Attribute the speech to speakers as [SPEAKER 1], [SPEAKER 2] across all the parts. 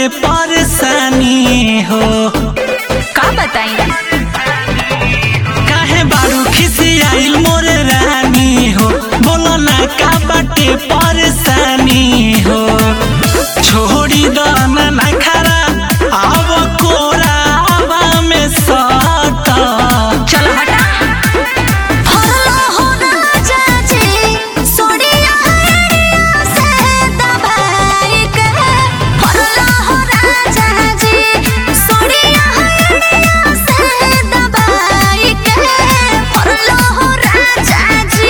[SPEAKER 1] बाटे परेशानी हो
[SPEAKER 2] का बताई
[SPEAKER 1] काहे बारू खिसियाइल मोर रानी हो बोलो ना का बाटे परेशानी हो छोड़ी दो ना ना खरा आव कोरावा में सट
[SPEAKER 2] चल हटा
[SPEAKER 3] हल्ला हो राजा जी सोडिया हरिया से दबाई के हल्ला हो राजा जी सोडिया हरिया से दबाई के हल्ला हो राजा जी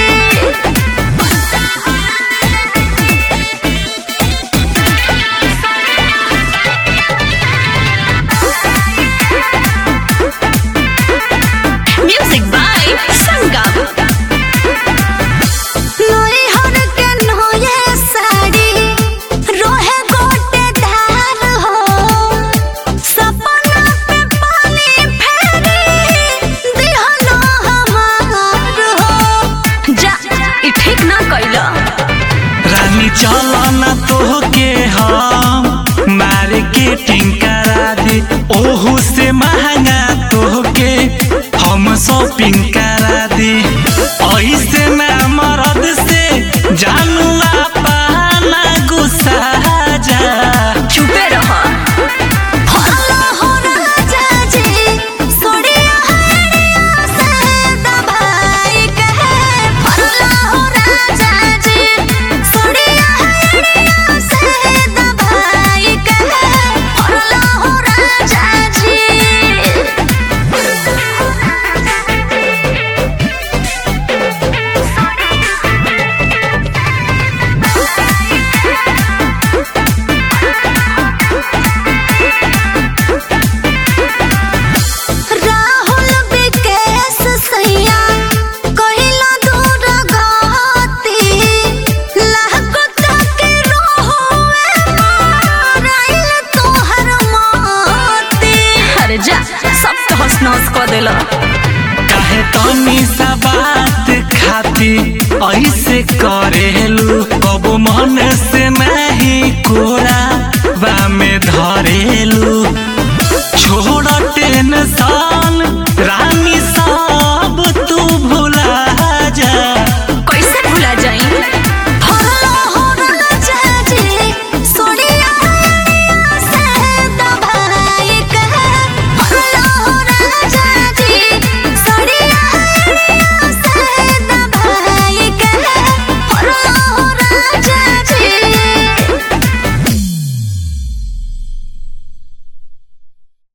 [SPEAKER 2] म्यूजिक बाय संगम
[SPEAKER 3] नोई हर के नोये साड़ी रोहे गोटे धार हो सपना पे पानी फेरी दिहनो हमार हो
[SPEAKER 2] जा ई ठीक ना कइला
[SPEAKER 1] रानी चलो ना तोहके हम मार्केटिंग करा दी ओहू से महंगा तोहके हम शॉपिंग करा दी ऐसे ना मरद से जानू पाना गुस्सा जा
[SPEAKER 2] चुपे रह
[SPEAKER 3] हल्ला हो राजा जी सोडिया हरिया से दबाई के हल्ला हो राजा जी सोडिया हरिया से दबाई के हल्ला हो राजा जी राहुल विकेश सैया कहिला दूर गति लागत के रोहुए माराइल तोहर मोती
[SPEAKER 2] अरे जा सब तो हंस नस कर देला
[SPEAKER 1] काहे तनी सा बात खाती ऐसे करेलू कब मन से नहीं कोरा बा में धरे